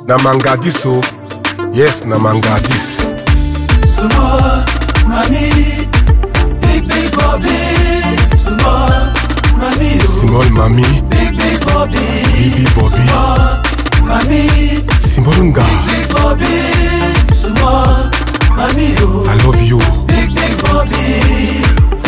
na mangadis o yes na mangadis Small money, big big Bobby. Small money, oh. small mami big big Bobby. bibi bobi Small money, small nga big Bobby. Small money, oh. i love you big big Bobby.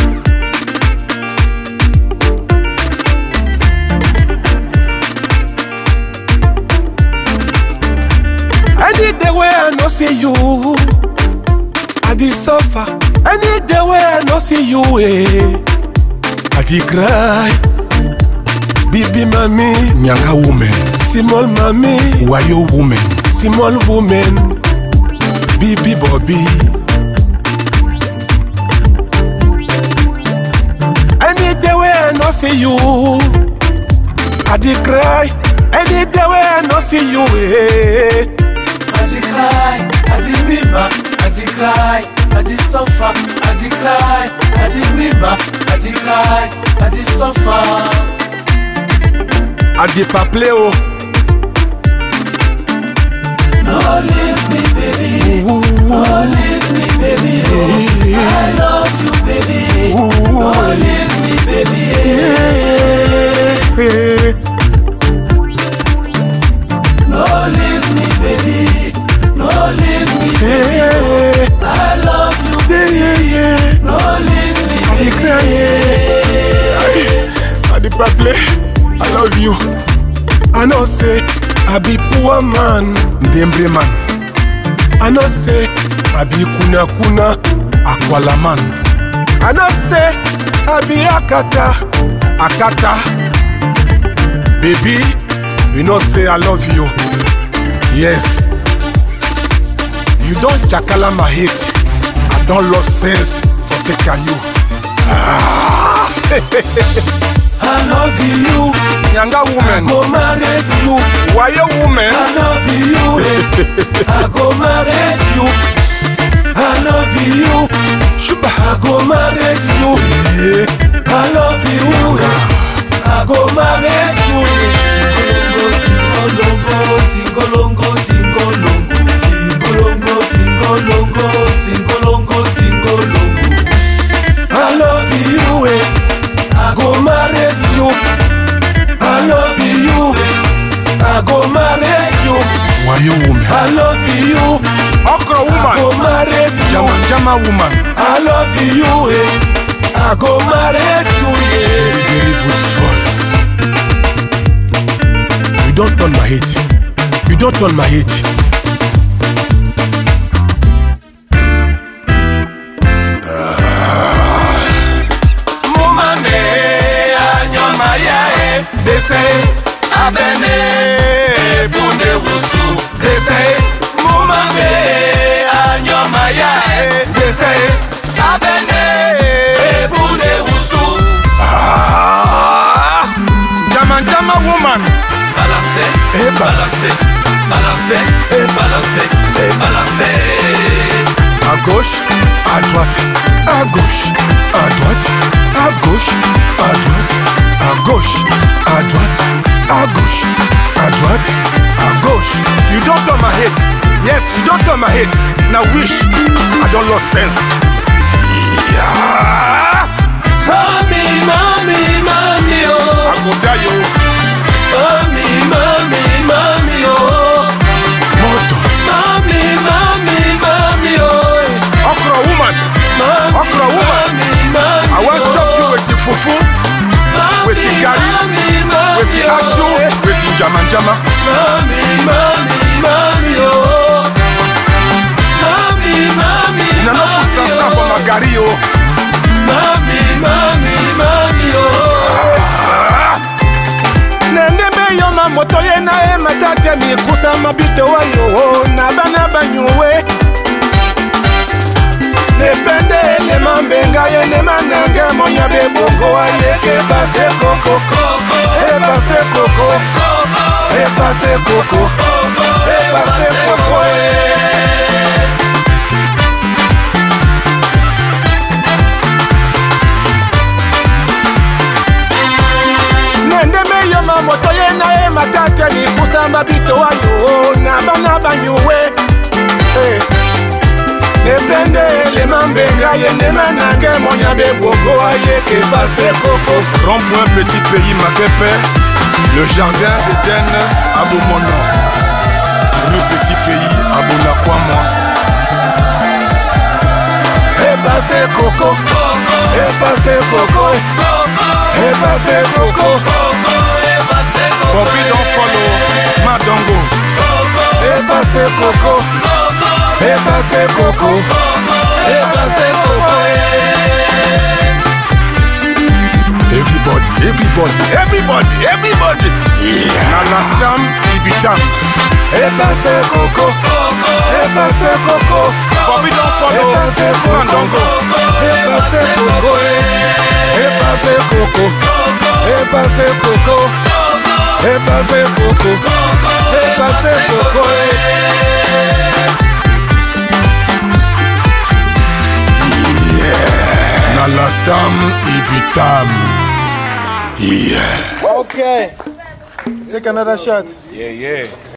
any day wey i no see you i dey suffer any day wey i no see you eh i dey cry bibi mami nyanga woman small mami wayo woman small woman bibi bobi any day wey i no see you i dey cry any day wey i no see you eh. Àti cry, àti mímà, àti cry, àti suffer, àti cry, àti mímà, àti cry, àti suffer. Adipa play o. No leave me, baby. No leave me, baby. Oh, I love you, baby. No leave me, baby. No leave me, baby. No leave me, baby. I love you, baby. No leave me, baby. Adipa play, I love you. I know say I be poor man, Ndembre man. I know say I be kuna kuna, Akwala man. I know say I be Akata, Akata. Baby, you know say I love you. Yes. You don't chakala my hate. I don't lost sense for sake of you. Ah. I love you. Nyanga woman, Go marry you. why you woman? I love you. I go marry you. I love you. Shuba, I go marry you. eh, I love you. I go marry you. Tingolongo, tingolongo, tingolongo, tingolongo, tingolongo, tingolongo. I love you. eh. I go marry you. I love you. I go marry you. why you woman? I love you. Okra I go woman, marry you. Jama Jama woman. I love you. eh. I go marry you. Yeah. Very, very beautiful. You don't turn my hate. You don't turn my hate. Mumane anyoma yae dese abene bunde wusu dese Mumane anyoma yae dese abene bunde wusu Ah, Jama Jama woman. Balance, Eh, balance, balance, balance, balance. À gauche, à droite, à gauche, à droite, à gauche, à droite, à gauche, à droite, à gauche, à droite, à gauche. You don't turn my head. Yes, you don't turn my head. Now wish I don't lost sense. Yeah. Mami, mami, mami, oh. I go die yo. Mami, mami, mami, oh. Moto. Mami, mami, mami, oh. Okra woman. Mami, Okra woman. Mami, mami, I want oh. chop you with the fufu, Mami, with the garri, mami, mami, with the oh. ajo, with the jama jama. Mami, mami, mami, oh. Mami, mami, Na no put mami, sasa for oh. my garri yo. Mami, mami, mami, oh. nendembe yo na moto ye na ye matate mikusa mabito wa yo na bana banyuwe nepende elema mbenga ye nema nange monya bebongo ayeke pase koko epase koko epase koko epase koko eh. nendeme yo na moto ye na ye matate mikusamba bitowa yo na bana banyuwe Eh. nepende elema mbenga ye ndema nange monya bebogo ayeke pase koko Rond-point petit pays Makepe, le jardin d'Éden à Bomono. Le petit pays à Bonakwama. epase koko epase koko epase koko Bobby don't follow Madongo. epase koko epase koko epase koko Everybody, everybody, everybody, everybody. Yeah. Nalastam, Ibitam. epase koko epase koko Bobby don't follow epase koko Madongo. epase koko epase koko epase koko epase koko epase koko Nalastam, Ibitam. Yeah. Okay. Take another shot. Yeah, yeah.